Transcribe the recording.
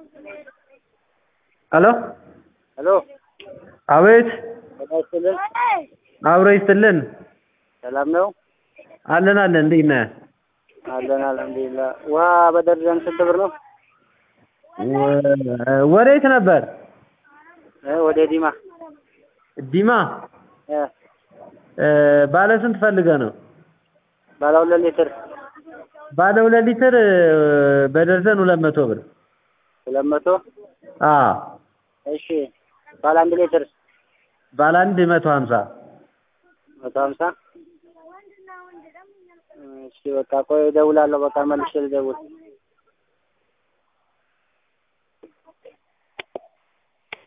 ሄሎ ሄሎ አቤት ጤና ይስጥልን። አብሮ ይስጥልን ሰላም ነው? አለን አለን እንዴት ነህ አለን አልሐምዱሊላህ። ውሃ በደርዘን ስንት ብር ነው? ወ- ወዴት ነበር እ ወደ ዲማ ዲማ እ እ፣ ባለ ስንት ፈልገህ ነው ባለ ሁለት ሊትር ባለ ሁለት ሊትር እ፣ በደርዘን ሁለት መቶ ብር ሁለት መቶ አ እሺ። ባለ አንድ ሊትር ባለ አንድ መቶ ሀምሳ መቶ ሀምሳ እሺ። በቃ ቆይ እደውላለሁ። በቃ መልሼ ልደውል